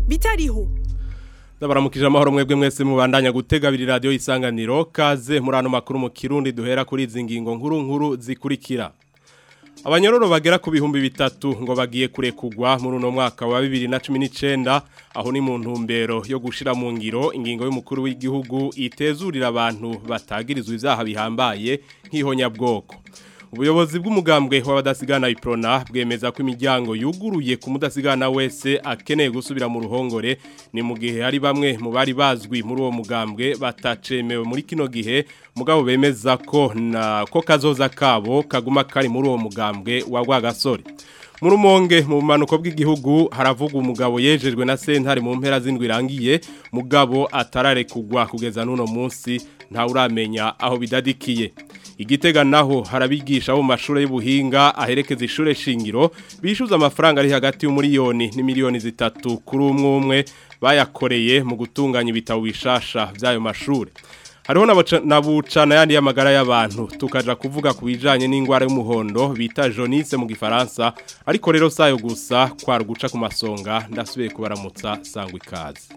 bitariho Ndabaramukije amahoro mwebwe mwese mubandanya gutega abiri radio isanganiro kaze muri ano makuru mu Kirundi duhera kuri izi ngingo nkuru nkuru zikurikira Abanyororo bagera ku bihumbi bitatu ngo bagiye kurekugwa muri uno mwaka wa 2019 aho ni mu ntumbero yo gushira mu ngiro ingingo y'umukuru w'igihugu itezurira abantu batagirizwa ivyaha bihambaye nk'ihonyabwoko Ubuyobozi bw'umugambwe w'abadasigana iprona bwemeza ko imiryango yuguruye ku mudasigana wese akeneye gusubira mu ruhongore ni mu gihe hari bamwe mu bari bazwi muri uwo mugambwe batacemewe muri kino gihe mugabo bemeza ko na ko kazoza kabo kaguma kari muri uwo mugambwe wa Rwagasore mu rumonge mu bumanuko bw'igihugu haravuga umugabo yejejwe na sentare mu mpera z'indwi irangiye mugabo atararekugwa kugeza n'uno munsi ntawuramenya aho bidadikiye igitega naho harabigisha bo mu mashuri y'ubuhinga aherekeza ishure shingiro bishyuza amafaranga ari hagati y'umuriyoni n'imiliyoni zitatu kuri umwe umwe bayakoreye mu gutunganya ibitabo bishasha by'ayo mashuri hariho na bucana yandi y'amagara y'abantu tukaja kuvuga ku bijanye n'indwara y'umuhondo bita jaunisse mu gifaransa ariko rero sayo gusa kwara guca ku masonga ndasubiye kubaramutsa sangwa ikaze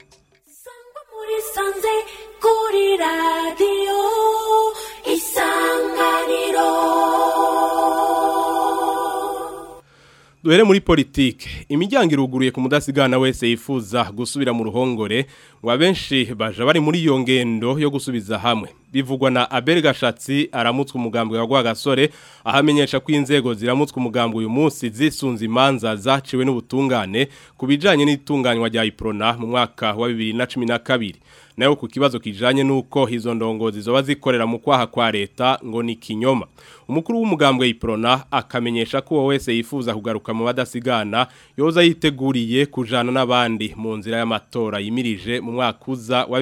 sanze kuri radiyo isanganiro duhere muri politike imiryango iruguruye ku mudasigana wese yifuza gusubira mu ruhongore ngo abenshi baje bari muri iyo ngendo yo gusubiza hamwe bivugwa na Abel Gashatsi aramutswe umugambwe wa Rwagasore ahamenyesha ko inzego ziramutswe umugambwe uyu munsi zisunze imanza zaciwe n'ubutungane kubijanye n'itunganywa rya Iprona mu mwaka wa 2012 nayo ku kibazo kijanye nuko izo ndongozi zoba zikorera mu kwaha kwa leta ngo ni kinyoma umukuru w'umugambwe Iprona akamenyesha ko wese yifuza kugaruka mu badasigana yoza yiteguriye kujana n'abandi mu nzira y'amatora yimirije mu mwaka uza wa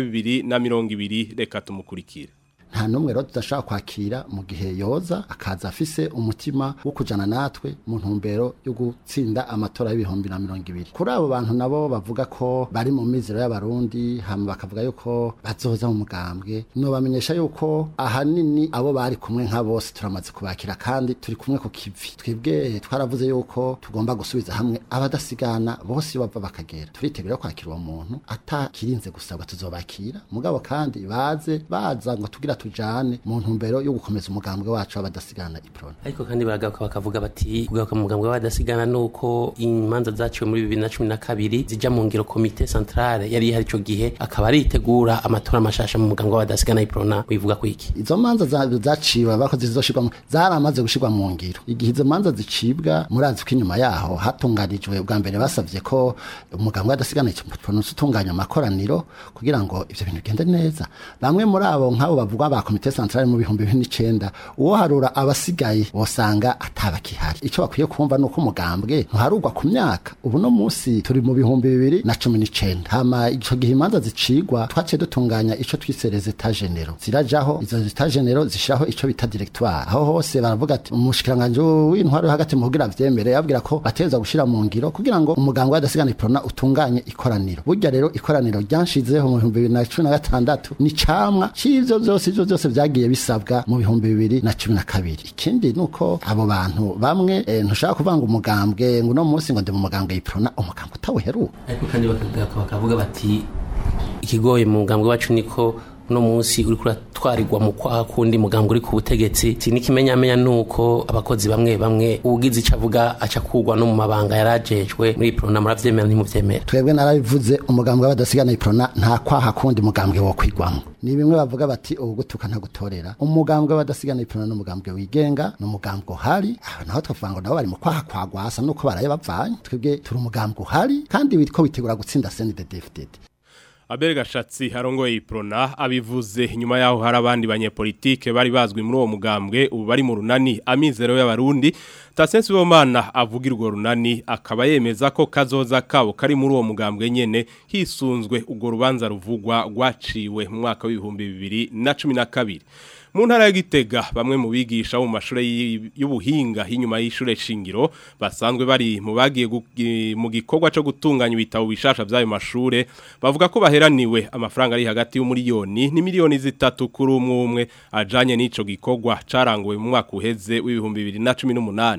2020 reka tumukurikire nta numwe rero tudashaka kwakira mu gihe yoza akaza afise umutima wo kujana natwe mu ntumbero yo gutsinda amatora y'ibihumbi na mirongo ibiri kuri abo bantu nabo bavuga ko bari mu mizero y'abarundi hama bakavuga yuko bazoza mu mugambwe no bamenyesha yuko ahanini abo bari kumwe nka bose turamaze kubakira kandi turi kumwe ku kivi twebwe twaravuze yuko tugomba gusubiza hamwe abadasigana bose bava bakagera turitegura kwakira uwo muntu atakirinze gusabwa tuzobakira mugabo kandi baze baza ngo tugira tujane mu ntumbero yo gukomeza umugambwe wacu w'abadasigana iprona ariko kandi baragaruka bakavuga bati kugaruka mu mugambwe w'abadasigana nuko imanza zaciwe muri 2012 zija mu ngiro komite centrale yari hari ico gihe akaba aritegura amatora mashasha mu mugambwe w'abadasigana iprona wivuga ku iki izo manza zaciwe bakoze zizoshirwa zaramaze gushirwa mu ngiro igihe izo manza zicibwa murazi ko inyuma yaho hatunganijwe bwa mbere basavye ko umugambwe w'abadasigana iprona utunganya amakoraniro kugira ngo ivyo bintu bigende neza bamwe muri abo nk'abo bavuga ba komite centrale mu bihumbi bibiri n'icenda uwo harura abasigaye wosanga atabakihari ico bakwiye kumva nuko umugambwe ntuharugwa ku myaka ubu no musi turi mu bihumbi bibiri na cumi n'icenda hama ico gihe imanza zicigwa twaciye dutunganya ico twise rezeta genero zirajaho izo rezeta genero zishiraho ico bita directoire aho hose baravuga ati umushikiranganje w'intwaro hagati mu kugira vyemere yabwira ko bateza gushira mu ngiro kugira ngo umugambwe w'adasigana iprona utunganye ikoraniro burya rero ikoraniro ryanshizeho mu bihumbi bibiri na cumi na gatandatu ni camwa c'ivyo vyose ivyo byose byagiye bisabwa mu bihumbi bibiri na cumi na kabiri ikindi nuko abo bantu bamwe e, ntushaka kuvanga umugambwe ngo uno munsi ngo ndi mu mugambwe yiprona umugambwe utaweheruka ariko kandi bakavuga bati ikigoye mu mugambwe wacu niko uno munsi uri kuratwarirwa mu kwaha kundi mugambwe uri ku butegetsi sinikimenyamenya nuko abakozi bamwe bamwe ugize ico avuga aca kugwa no mu mabanga yarajejwe muri iprona muravyemera ntimuvyemera twebwe narabivuze umugambwe w'abadasigana iprona nta kwaha kundi mugambwe wo kwigwamo ni bimwe bavuga bati ubu gutuka ntagutorera umugambwe w'abadasigana iprona n'umugambwe wigenga n'umugambwe uhari aho naho twavuga ngo nabo bari mu kwaha kwa gwasa nuko baraye bavanye twebwe turi umugambwe uhari kandi witwa witegura gutsinda CNDD-FDD Abel Gashatsi harongoye iprona abivuze nyuma yaho hari abandi banyepolitike bari bazwi muri uwo mugambwe ubu bari mu runani amizero y'abarundi Tasensi Bomana avuga urwo runani akaba yemeza ko kazoza kabo kari muri uwo mugambwe nyene hisunzwe urwo rubanza ruvugwa rwaciwe mu mwaka w'ibihumbi bibiri na cumi na kabiri mu ntara ya Gitega bamwe mu bigisha mu mashuri y'ubuhinga inyuma y'ishure shingiro basanzwe bari mu bagiye mu gikorwa cyo gutunganya ibitabo bishasha by'ayo mashure bavuga ko baheraniwe amafaranga ari hagati y'umuriyoni ni miliyoni zitatu kuri umwe umwe ajanye n'ico gikorwa caranguwe mu mwaka uheze w'ibihumbi bibiri na cumi n'umunani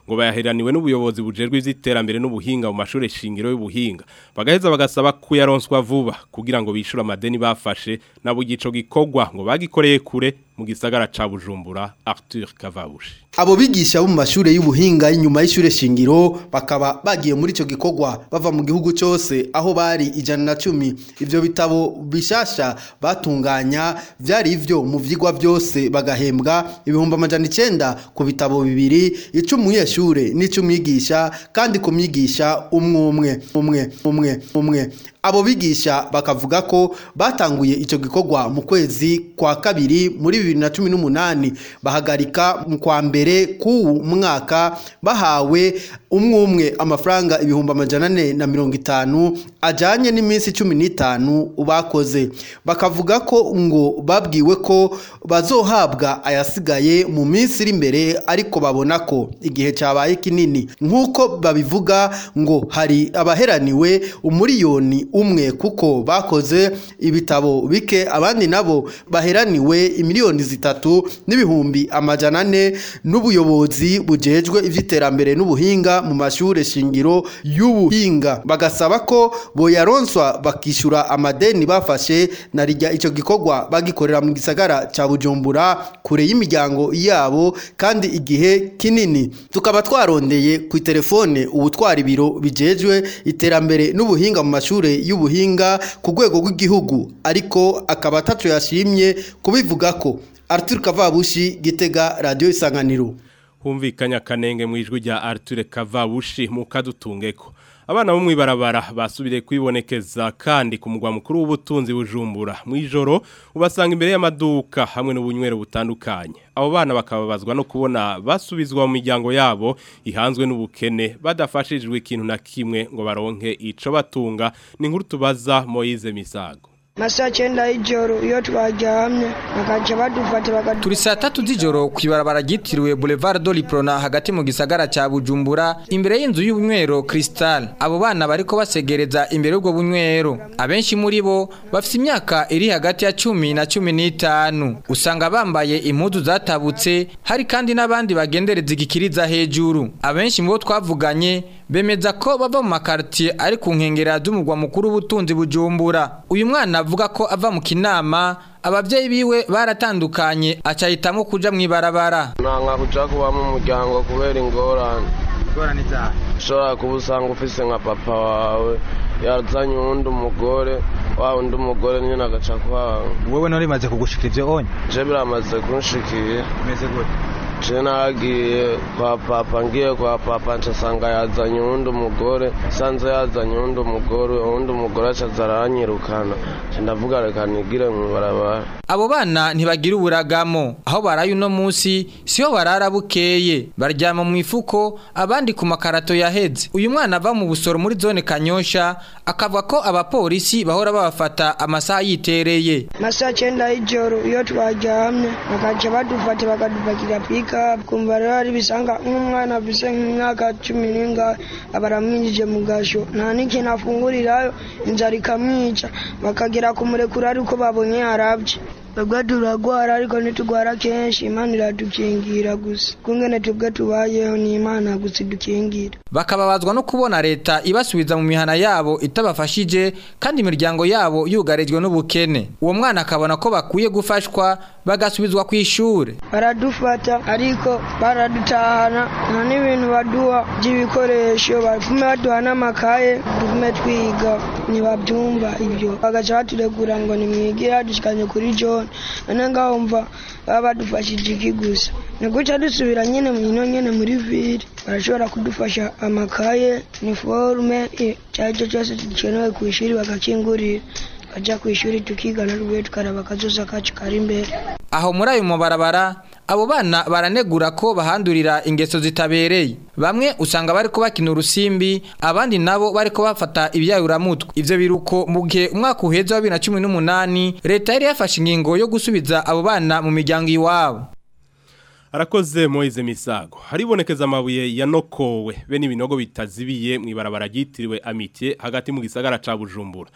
ngo bayaheraniwe n'ubuyobozi bujerwe ivy'iterambere n'ubuhinga mu mashure shingiro y'ubuhinga bagaheza bagasaba kuyaronswa vuba kugira ngo bishure amadeni bafashe nabo igico gikorwa ngo bagikoreye kure mu gisagara ca Bujumbura Arthur Kavabushi Abo bigisha bo mu mashure y'ubuhinga inyuma y'ishure shingiro bakaba bagiye muri ico gikorwa bava mu gihugu cyose aho bari ijana na cumi ivyo bitabo bishasha batunganya vyari ivyo mu vyigwa byose bagahembwa ibihumbi amajana icenda ku bitabo bibiri icumi umunyeshure n'icumwigisha kandi ku myigisha umwe umwe umwe umwe umwe abo bigisha bakavuga ko batanguye icyo gikorwa mu kwezi kwa kabiri muri bibiri na cumi n'umunani bahagarika mu kwa mbere k'uwu mwaka bahawe umwe umwe amafaranga ibihumbi amajana ane na mirongo itanu ajyanye n'iminsi cumi n'itanu bakoze bakavuga ko ngo babwiwe ko bazohabwa ayasigaye mu minsi iri imbere ariko babona ko igihe cyabaye kinini nk'uko babivuga ngo hari abaheraniwe umuriyoni umwe kuko bakoze ibitabo bike abandi nabo baheraniwe imiliyoni zitatu n'ibihumbi amajana ane n'ubuyobozi bujejwe iby'iterambere n'ubuhinga mu mashuri shingiro y'ubuhinga bagasaba ko boyaronswa bakishyura amadeni bafashe na rijya icyo gikorwa bagikorera mu gisagara cya bujumbura kure y'imiryango yabo kandi igihe kinini tukaba twarondeye ku telefone ubutwara ibiro bijejwe iterambere n'ubuhinga mu mashuri y'ubuhinga ku rwego rw'igihugu ariko akaba atatu yashimye kubivuga ko Arthur Kavabushi gitega radio isanganiro humvikanya kanenge mu ijwi rya Arthur Kavabushi mu kadutungeko abana bo mwibarabara basubire kwibonekeza kandi ku mugwa mukuru w'ubutunzi bujumbura mu ijoro ubasanga imbere y'amaduka hamwe n'ubunywero butandukanye abo bana bakababazwa no kubona basubizwa mu miryango yabo ihanzwe n'ubukene badafashijwe ikintu na kimwe ngo baronke ico batunga ni nkuru tubaza Moise Misago masaa cyenda y'ijoro iyo twaryamye bakaca badufata bakadu turi saa tatu z'ijoro ku ibarabara ryitiriwe boulevard do liprona hagati mu gisagara cya bujumbura imbere y'inzu y'ubunywero cristal abo bana bariko basegereza imbere y'ubwo bunywero abenshi muri bo bafite imyaka iri hagati ya cumi na cumi n'itanu usanga bambaye impuzu zatabutse hari kandi n'abandi bagendereza igikiriza hejuru abenshi mu bo twavuganye bemeza ko bava mu makartier ari ku nkengera z'umugwa mukuru w'ubutunzi bujumbura uyu mwana avuga ko ava mu kinama ababyeyi biwe baratandukanye acahitamo kuja mu ibarabara nanga kuja kuba mu muryango kubera ingorane ingorane zawe ushobora kuba usanga ufise nka papa wawe yazanye uwundi umugore wa undi umugore nyine agaca kwawe wowe nari maze kugushikira ivyo onye je biramaze kunshikiye umeze gute je nagiye kwa papa ngiye kwa papa ncasanga yazanye uwundi umugore sanze yazanye uwundi umugore uwundi umugore acaza aranyirukana nca ndavuga reka nigire mw'ibarabara abo bana ntibagira uburagamo aho baraye uno munsi siho barara bukeye baryama mu ifuko abandi ku makarato yaheze uyu mwana ava mu busoro muri zone kanyosha akavuga ko abapolisi bahora babafata amasaha yitereye masaa cyenda y'ijoro iyo twaryamye bakaca badufata bakadupakira pikapu kumva rero ari bisanga nk'umwana afise nk'imyaka cumi n'ingahe aba aramwinjije mu gasho nta n'ikintu afungurirayo inzara ikamwica bakagera kumurekura ariko babonye yarabye twebwe turagwara ariko ntitugwara kenshi imana iradukingira gusa kungene twebwe tubayeho ni imana gusa idukingira bakababazwa no kubona leta ibasubiza mu mihana yabo itabafashije kandi imiryango yabo yugarijwe n'ubukene uwo mwana akabona ko bakwiye gufashwa bagasubizwa ku ishure baradufata ariko baradutahana nta n'ibintu baduha by'ibikoresho bafume baduha n'amakaye dufume twiga ntibabyumva ibyo bagaca baturegura ngo nimwigire hadushikanye kuri jone none ngaho mva baba badufashije iki gusa ni guca dusubira nyine mu ino nyine muri vire barashobora kudufasha amakaye niforume icyo ari cyo cyose gikenewe ku ishuri bagakingurira tukajya ku ishuri tukigana rwe tukaraba akazoza kacu kari imbere aho muri ayo mabarabara abo bana baranegura ko bahandurira ingeso zitabereye bamwe usanga bari bakina urusimbi abandi nabo bari bafata ibyayuramutwe ibyo biruko mu gihe umwaka uheze wa bibiri na cumi n'umunani leta yari yafashe ingingo yo gusubiza abo bana mu miryango iwabo arakoze Moise Misago haribonekeza amabuye yanokowe be n'ibinogo bitazibiye mu ibarabara ryitiriwe Amitié hagati mu gisagara ca Bujumbura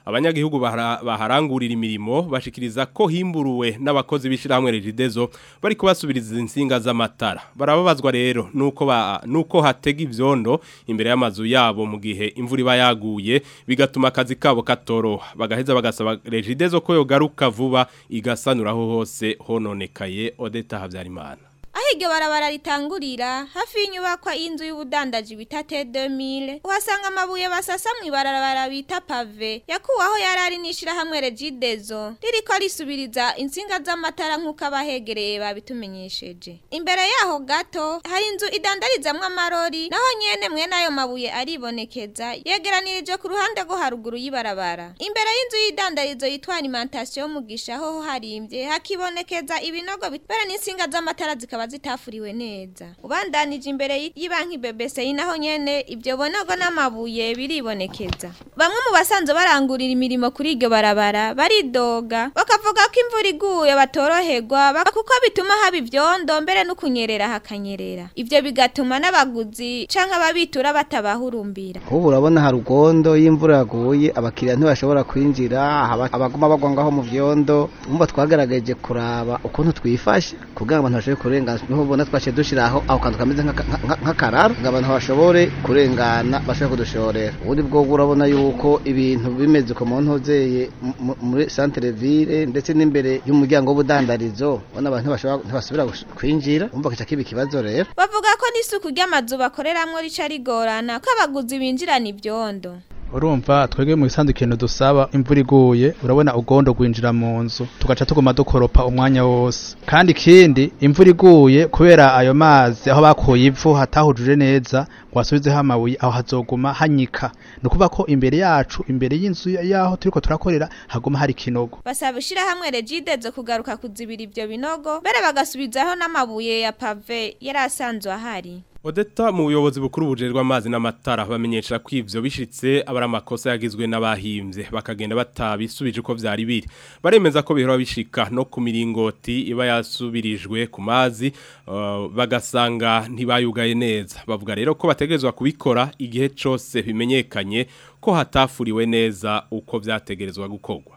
abanyagihugu bahara- baharangurira imirimo bashikiriza ko himburuwe n'abakozi b'ishirahamwe Regidezo bari kubasubiriza insinga z'amatara barababazwa rero nuko ba nuko hatega ivyondo imbere y'amazu yabo mu gihe imvura iba yaguye bigatuma akazi kabo katoroha bagaheza bagasaba Regidezo ko yogaruka vuba igasanuraho hose hononekaye Odeta Havyarimana aho iryo barabara ritangurira hafi y'inyubakwa y'inzu y'ubudandaji bita T2000 uhasanga amabuye basasa mu ibarabara bita pave yakuwaho yari ari n'ishirahamwe Regidezo ririko risubiriza insinga z'amatara nk'uko abahegereye babitumenyesheje imbere yaho gato hari inzu idandarizamwo amarori naho nyene mwene ayo mabuye aribonekeza yegeranirijwe ku ruhande rwo haruguru y'ibarabara imbere y'inzu y'idandarizo yitwa alimentation mugisha ho harimbye hakibonekeza ibinogo bitbera n'insinga z'amatara zikaba zitafuriwe neza ubandanije imbere y'ibanki BBC naho nyene ibyo bonogo n'amabuye biribonekeza bamwe mu basanzwe barangurira imirimo kuri iryo barabara baridoga bakavuga ko imvura iguye batoroherwa bak- kuko bituma haba ivyondo mbere no kunyerera hakanyerera ivyo bigatuma n'abaguzi canke ababitura batabahurumbira ubu urabona hari ugondo iyo imvura yaguye abakiriya ntibashobora kwinjira haba- abaguma bagwa ngaho mu vyondo umva twagerageje kuraba ukuntu twifashe kugira ngo abantu bashobore kurengana niho ubona twaciye dushiraho ako kantu kameze nk'aka- nka- nk'akararo ngo abantu bashobore kurengana bashobore kudushorera ubundi bwo urabona yuko ibintu bimeze uko mu ntuzeye mu- muri centre ville ndetse n'imbere y'umuryango w'ubudandarizo ubona abantu ntibashobora- ntibasubira gush- kwinjira umva kica kiba ikibazo rero bavuga ko n'isuku ry'amazu bakoreramwo rica rigorana ko abaguzi binjirana ivyondo urumva twebwe mu isanzwe ikintu dusaba imvura iguye urabona ugondo gwinjira mu nzu tugaca tuguma dukoropa umwanya wose kandi ikindi imvura iguye kubera ayo mazi aho bakuye ivu hatahujuje neza ngo hasubizeho amabuye aho hazoguma hanyika ni ukuvuga ko imbere yacu imbere y'inzu yaho turiko turakorera haguma hari ikinogo basaba ishirahamwe Regidezo kugaruka kuzibira ivyo binogo mbere bagasubizaho n'amabuye ya pave yari asanzwe ahari Odeta mu buyobozi bukuru bujerwa amazi n'amatara bamenyesha ko ivyo bishitse abari amakosa yagizwe n'abahimbye bakagenda batabisubije uko vyari biri baremeza ko bihora bishika no ku miringoti iba yasubirijwe ku mazi uh, bagasanga ntibayugaye neza bavuga rero ko bategerezwa kubikora igihe cose bimenyekanye ko hatafuriwe neza uko vyategerezwa gukorwa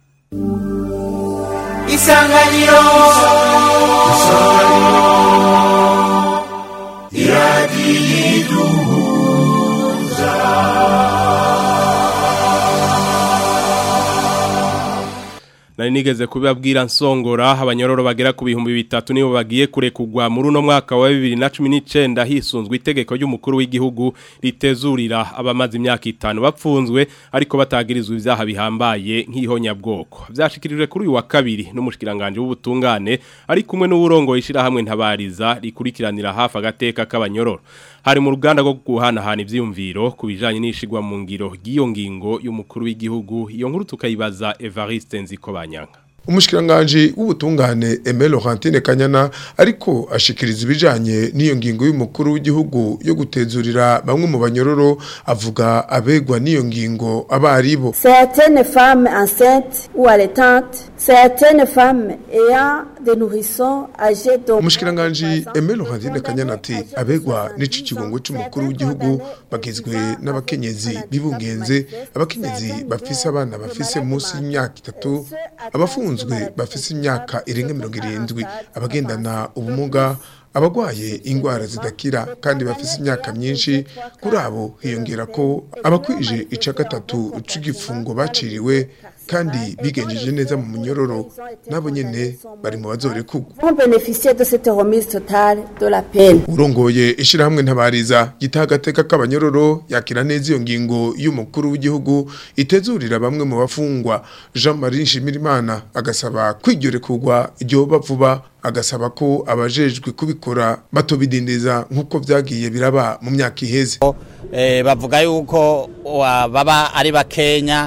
Isanganiro Nari nigeze kubabwira nsongora abanyororo bagera ku bihumbi bitatu nibo bagiye kurekugwa muri uno mwaka wa 2019 hisunzwe itegeko ry'umukuru w'igihugu ritezurira abamaze imyaka itanu bapfunzwe ariko batagirizwa ivyaha bihambaye nk'ihonyabwoko vyashikirijwe kuri uyu wa kabiri n'umushikiranganje w'ubutungane ari kumwe n'uburongo ishira hamwe ntabariza rikurikiranira hafi agateka k'abanyororo hari mu ruganda rwo guhanahana ivyiyumviro ku bijanye n'ishigwa mu ngiro ry'iyo ngingo y'umukuru w'igihugu iyo nkuru tukayibaza Evariste Nzikobanyanga Umushikiranganje w'ubutungane Aimé Laurentine Kanyana ariko ashikiriza ibijanye n'iyo ngingo y'umukuru w'igihugu yo gutezurira bamwe mu banyororo avuga abegwa n'iyo ngingo abaribo Certaines femmes enceintes ou allaitantes, certaines femmes ayant des nourrissons âgés d'au Umushikiranganje Aimé Laurentine Kanyana ati abegwa n'ici kigongo cy'umukuru w'igihugu bagizwe n'abakenyezi bibungenze abakenyezi bafise abana bafise munsi y'imyaka itatu abafunzwe bafise imyaka irenga mirongo irindwi abagendana ubumuga abagwaye ingwara zidakira kandi bafise imyaka myinshi kuri abo hiyongera ko abakwije ica gatatu c'igifungo baciriwe kandi bigenjeje neza mu munyororo nabo nyene bari mu bazorekugwa ont bénéficié de cette remise totale de la peine. urongoye ishirahamwe ntabariza gitaha agateka k'abanyororo yakira neza iyo ngingo y'umukuru w'igihugu itezurira bamwe mu bafungwa jean marie nshimirimana agasaba kwiryorekugwa iryoba vuba agasaba ko abajejwe kubikora batobidindiza nk'uko vyagiye biraba mu myaka iheze eh, bavuga yuko wa- baba ari bakenya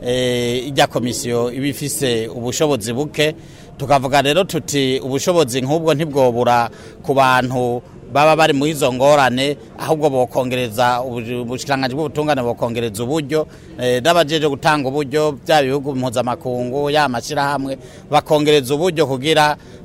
eh, ijya komisiyo iba ifise ubushobozi buke tukavuga rero tuti ubushobozi nk'ubwo ntibwobura ku bantu baba bari mu izo ngorane ahubwo bokongereza ubu- ubushikiranganji bw'ubutungane bokongereza uburyo eh, n'abajeje gutanga uburyo bya bihugu mpuzamakungu ya mashyirahamwe bakongereza uburyo kugira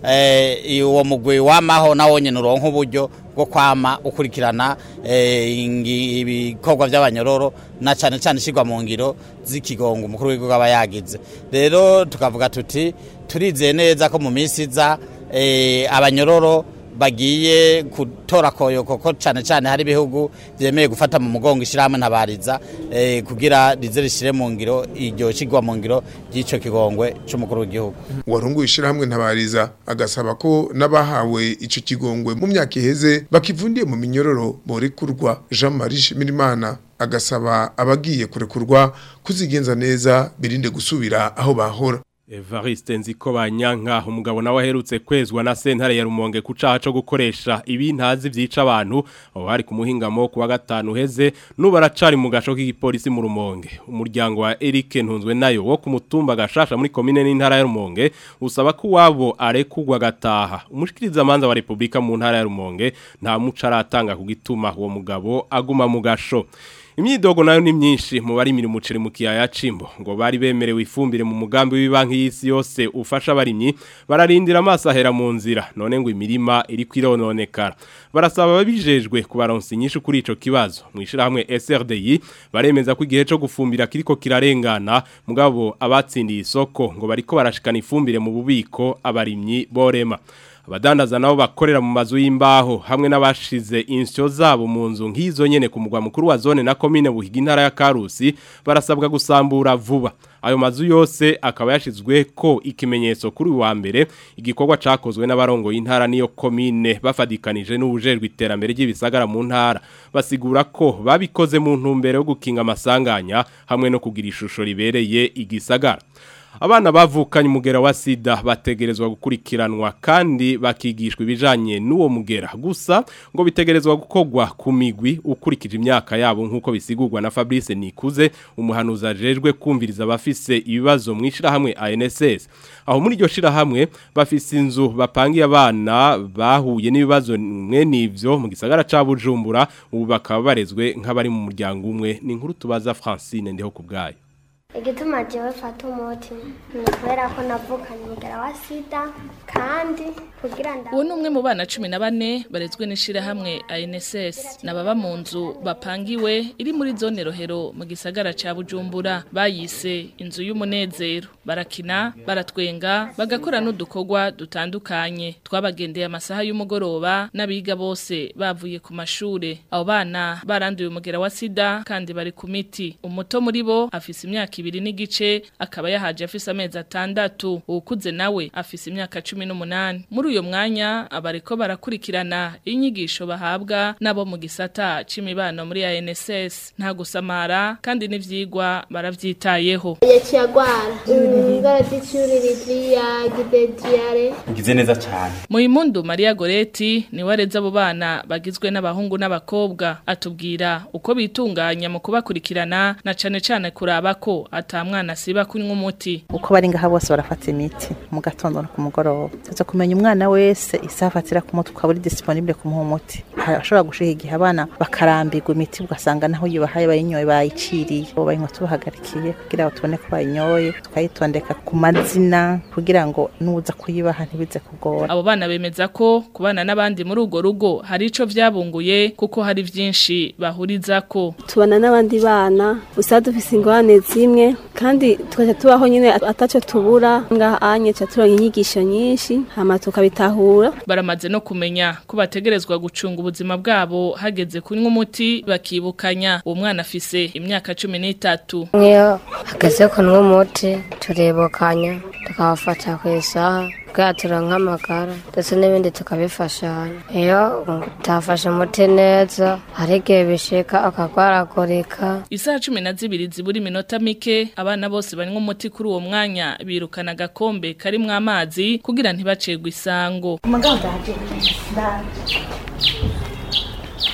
eh, uwo mugwi wamaho nawo nyene uronka uburyo bwo kwama ukurikirana eh, ingi- ibikorwa by'abanyororo na cyane cyane ishyirwa mu ngiro z'ikigongo umukuru w'igihugu aba yagize rero tukavuga tuti turizeye neza ko mu minsi iza eh, abanyororo bagiye gutora koyoko ko cyane cyane hari ibihugu byemeye gufata mu mugongo ishyirahamwe ntabariza eh, kugira rize rishyire mu ngiro iryo kigwa mu ngiro ry'icyo kigongwe cy'umukuru w'igihugu warunguye ishyirahamwe ntabariza agasaba ko n'abahawe icyo kigongwe mu myaka iheze bakivundiye mu minyororo borekurwa jean marie shimirimana agasaba abagiye kurekurwa kuzigenza neza birinde gusubira aho bahora Evariste nziko banyanka umugabo nawe aherutse kwezwa na sentare ya Rumonge ku caha co gukoresha ibintazi vyica abantu aho hari ku muhingamo kuwa gatanu heze nubu aracari mu gasho k'igipolisi mu Rumonge umuryango wa Eric Ntunzwe nayo wo ku mutumba gashasha muri komine n'intara ya Rumonge usaba ko wabo arekugwa gataha umushikiriza manza wa Republika mu ntara ya Rumonge nta muco aratanga ku gituma uwo mugabo aguma mu gasho Imyidogo nayo ni myinshi mu bari miri muceri mu kiyaya cimbo ngo bari bemerewe ifumbire mu mugambi w'ibanki y'isi yose ufasha abarimyi bararindira amaso ahera mu nzira none ngo imirima iri kwirononekara barasaba babijejwe kubaronsa inyishu kuri ico kibazo mwishira hamwe SRDI baremeza ko igihe cyo gufumbira kiriko kirarengana mugabo abatsindiye isoko ngo bariko barashikana ifumbire mu bubiko abarimyi borema abadandaza nabo bakorera mu mazu y'imbaho hamwe n'abashize insyo zabo mu nzu nk'izo nyene ku mugwa mukuru wa zone na komine buhiga intara ya Karusi barasabwa gusambura vuba ayo mazu yose akaba yashizwe ko ikimenyetso kuri wa mbere igikorwa cakozwe n'abarongo y'intara niyo komine bafadikanije n'ubujejwe iterambere ry'ibisagara mu ntara basigura ko babikoze mu ntumbero yo gukinga amasanganya hamwe no kugira ishusho ribereye igisagara Abana bavukanye umugera wa sida bategerezwa gukurikiranwa kandi bakigishwa ibijanye n'uwo mugera gusa ngo bitegerezwa gukorwa ku migwi ukurikije imyaka yabo nk'uko bisigurwa na Fabrice Nikuze umuhanuzi ajejwe kumviriza abafise ibibazo mu ishirahamwe ANSS aho muri iryo shirahamwe bafise inzu bapangiye abana bahuye n'ibibazo mwe nivyo mu gisagara ca Bujumbura ubu bakaba barezwe nk'abari mu muryango umwe ni inkuru tubaza Francine ndiho kubgayo igituma jewe fata umuti ni kubera ko navukanye umugera wa sida kandi kugira nda uwo ni umwe mu bana cumi na bane barezwe n'ishirahamwe ANSS nababa mu nzu bapangiwe iri muri zone rohero mu gisagara ca Bujumbura bayise inzu y'umunezero barakina baratwenga bagakora n'udukorwa dutandukanye twabagendeye amasaha y'umugoroba n'abiga bose bavuye ku mashure abo bana baranduye umugera wa sida kandi bari ku miti umuto muri bo afise imyaka ibiri n'igice akaba yahaje afise amezi atandatu uwukuze nawe afise imyaka cumi n'umunani muri uyo mwanya abariko barakurikirana inyigisho bahabwa nabo mu gisata c'imibano muri ANSS nta gusamara kandi n'ivyigwa baravyitayeho yaciye agwara ingara z'icyuririzi ya gidediyare ngize neza cyane Muimundu Maria Goretti ni wareza abo bana bagizwe n'abahungu n'abakobwa atubwira uko bitunganya mu kubakurikirana na cane cane kuraba ko atamwana siba kunywa umuti uko bari ngaha bose barafata imiti mu gatondo no ku mugoroba tuza kumenya umwana wese isaha afatira ku mutwe ukaba uri disponible kumuha umuti ashobora gushika igihe abana bakarambirwa imiti ugasanga naho yibahaye bayinyoye bayiciriye bo bayinywa tubahagarikiye kugira ngo tubone ko bayinyoye tukayitondeka ku mazina kugira ngo nuza kuyibaha ntibize kugora abo bana bemeza ko kubana n'abandi muri urwo rugo hari ico vyabunguye kuko hari vyinshi bahurizako tubana n'abandi bana usaba dufise ingorane zimwe kandi tukaca tubaho nyine ataco tubura ngaha anye ca turonka inyigisho nyinshi hama tukabitahura baramaze no kumenya ko bategerezwa gucunga ubuzima bwabo hageze kunywa umuti bakibukanya uwo mwana afise imyaka cumi n'itatu nk'iyo hageze kunywa umuti turibukanya tukabafata ku isaha bwatura nk'amagara ndetse n'ibindi tukabifashanya iyo utafashe umuti neza hari igihe bishika akagwaragurika isaha cumi na zibiri zibura iminota mike abana bose banywa umuti kuri uwo mwanya birukana agakombe karimwo amazi kugira ntibacegwe isango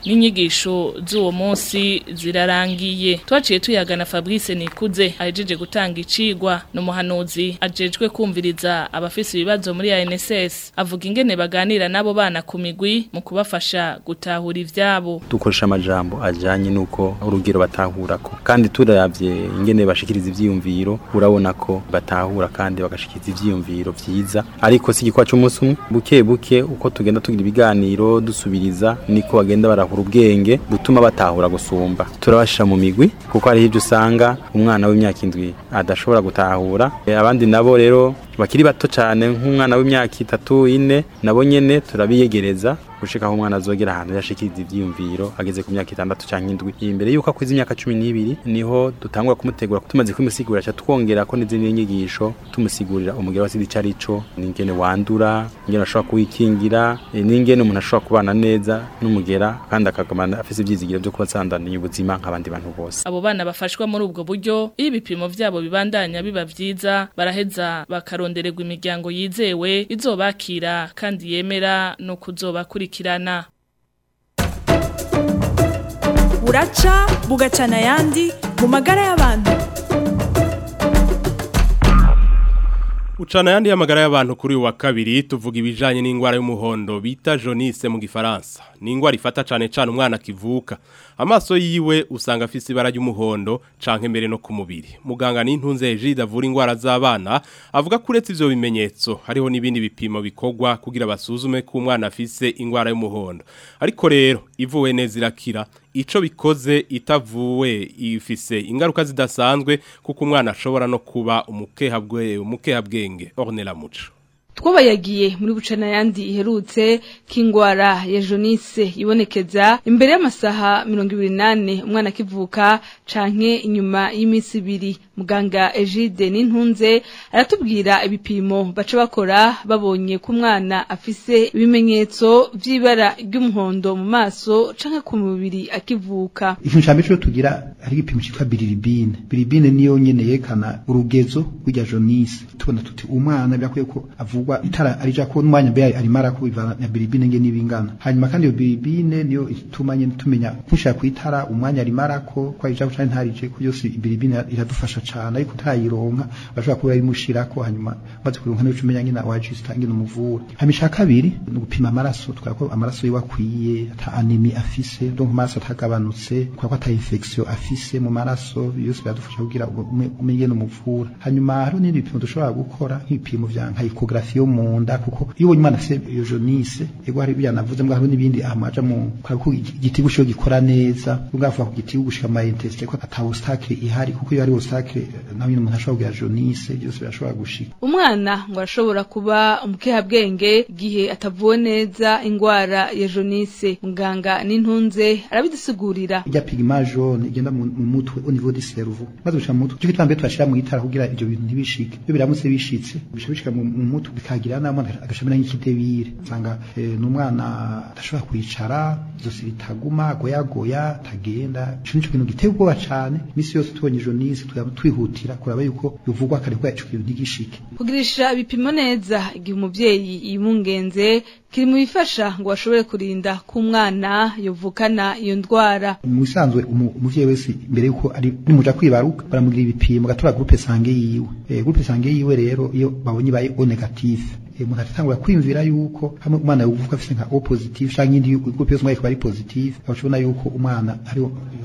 n'inyigisho z'uwo munsi zirarangiye twaciye tuyagana Fabrice Nikuze ahejeje gutanga icigwa n'umuhanuzi ajejwe kumviriza abafise ibibazo muri ANSS avuga ingene baganira nabo bana ku migwi mu kubafasha gutahura ivyabo dukoresha amajambo ajanye nuko urugero batahurako kandi turavye ingene bashikiriza ivyiyumviro urabona ko batahura kandi bagashikiriza ivyiyumviro vyiza ariko si igikwa cy'umunsi umwe buke buke uko tugenda tugira ibiganiro dusubiriza niko bagenda barahura ubwenge butuma batahura gusumba turabashira mu migwi kuko hari ibyo usanga umwana w'imyaka indwi adashobora gutahura Eh, abandi nabo rero bakiri bato cyane nk'umwana w'imyaka itatu ine nabo nyene turabiyegereza gushika aho umwana azogera ahantu yashikiriza ivyiyumviro ageze ku myaka itandatu canke indwi imbere yuko akwiza imyaka cumi n'ibiri niho dutangura kumutegura tumaze kumusigurira ca twongera ko n'izindi nyigisho tumusigurira umugero wa sida ico arico n'ingene wandura ingene ashobora kuwikingira eh, n'ingene umuntu ashobora kubana neza n'umugera kandi akagumana afise ivyizigiro vyo kuba asandaniye ubuzima nk'abandi bantu bose abo bana bafashwa muri ubwo buryo iyo ibipimo vyabo bibandanya biba vyiza baraheza bakarondererwa imiryango yizewe izobakira kandi yemera no kuzobakurikirana buraca bugacana ayandi mu magara y'abantu Ucana yandi y'amagara y'abantu kuri uyu wa kabiri tuvuga ibijanye n'ingwara y'umuhondo bita jaunisse mu gifaransa. Ni ingwara ifata cane cane umwana kivuka. Amaso yiwe usanga afise ibara ry'umuhondo canke mbere no ku mubiri. Muganga n'intunze Egide avura ingwara z'abana avuga ko uretse ivyo bimenyetso hariho n'ibindi bipimo bikorwa kugira basuzume ko umwana afise ingwara y'umuhondo. Ariko rero ivuwe neza irakira ico bikoze itavuwe ifise ingaruka zidasanzwe kuko umwana ashobora no kuba umukehabwe umukehabwenge Ornella Muco twabayagiye muri bucana yandi iherutse k'ingwara ya jaunisse ibonekeza imbere y'amasaha mirongo ibiri n'ane umwana akivuka canke inyuma y'iminsi ibiri muganga Egide n'intunze aratubwira ibipimo baca bakora babonye ko umwana afise ibimenyetso vy'ibara ry'umuhondo mu maso canke ku mubiri akivuka ikintu cya mbere cyo tugira hari igipimo cyitwa biliribine biliribine niyo nyene yerekana urugezo rw'irya jaunisse tubona tuti umwana birakwiye ko avugwa itara arija ko n'umwanya mbere arimo arakubivana na biliribine nge nibingana hanyuma kandi iyo biliribine niyo ituma nyene tumenya kushaka kwitara umwanya arimo arako ko arija canke ntarije ko yose biliribine iradufasha cane ariko utayironka bashobora kuba arimushirako hanyuma maze kuronka nico umenya nyene wajista ngene umuvura hanyuma ica kabiri ni ugupima amaraso tukaba ko amaraso yiwe akwiye ata anemi afise donc amaraso atagabanutse kwa ko ata infection afise mu maraso yose biradufasha kugira ume- umenye ngene umuvura hanyuma hariho n'ibindi bipimo dushobora gukora nk'ibipimo vya nka ecography yo mu nda kuko iyo ubonye umwana afise iyo jaunisse ego hari ibyo navuze mbwa hariho n'ibindi amaja mu kwa ko igitigu cyo gikora neza ugavuga ku gitigu gushika ama intestin ko ata obstacle ihari kuko iyo ari obstacle nawe nyine umuntu ashobora kugira jaunisse byose birashobora gushika umwana ngo arashobora kuba umukehabwenge igihe atavuwe neza ingwara ya jaunisse muganga n'intunze arabidusigurira irya pigma jaune igenda mu mu mutwe au niveau du cerveau maze gushika mu mutwe cyo kitambere twashira mu itara kugira ivyo bintu ntibishike iyo biramutse bishitse bisha bishika mu mu mutwe bikagira n'amana agashamira nk'ikidebire usanga eh, n'umwana adashobora kwicara izosi ritaguma goyagoya tagenda ico nico kintu giteye ubwoba cane imisi yose tubonye jaunisse twaba twihutira kuraba yuko bivugwa kare ko ico kintu ntigishike kugirisha ibipimo neza igihe umuvyeyi yimungenze kiri mu bifasha ngo bashobore kurinda ko umwana yovukana iyo ndwara mu bisanzwe umu- umuvyeyi wese imbere yuko ari nimuja kwibaruka baramugira ibipimo gatora groupe sange yiwe eh groupe sange yiwe rero iyo babonye baye o negative eh umuntu atangura kwimvira yuko hamwe umwana yovuka afise nka o positive canke indi groupe yose mwaye bari positive bashobora yuko umwana ari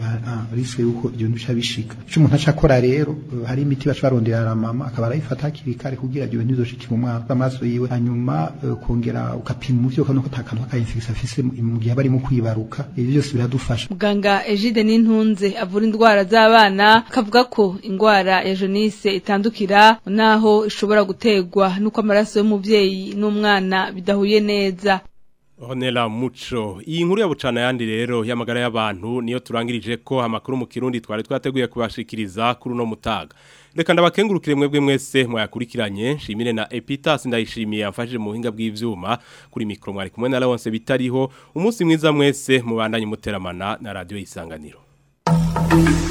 risque yuko ibyo bintu bica bishika ico umuntu aca akora rero eh, hari imiti baca barondera na mama akaba arayifata hakiri kare kugira ibyo bintu bizoshikira umwana amaso yiwe hanyuma eh, kongera ukapima umuvyeyi ukabona ko ata kantu ka infection afise mu- mu gihe barimo kwibaruka ibyo byose biradufasha muganga Egide n'intunze avura indwara z'abana akavuga ko indwara ya jaunisse itandukira naho ishobora gutegwa nuko amaraso y'umuvyeyi n'umwana bidahuye neza Ornella Muco iyi nkuru ya bucana yandi rero y'amagara y'abantu niyo turangirije ko amakuru mu kirundi twari twateguye kubashikiriza kuri uno mutaga reka ndabakengurukire mwebwe mwese mwayakurikiranye shimire na Epitas ndayishimiye amfashije mu buhinga bw'ivyuma kuri mikro mwari kumwe na Lawrence bitariho umunsi mwiza mwese mubandanye muteramana na radio isanganiro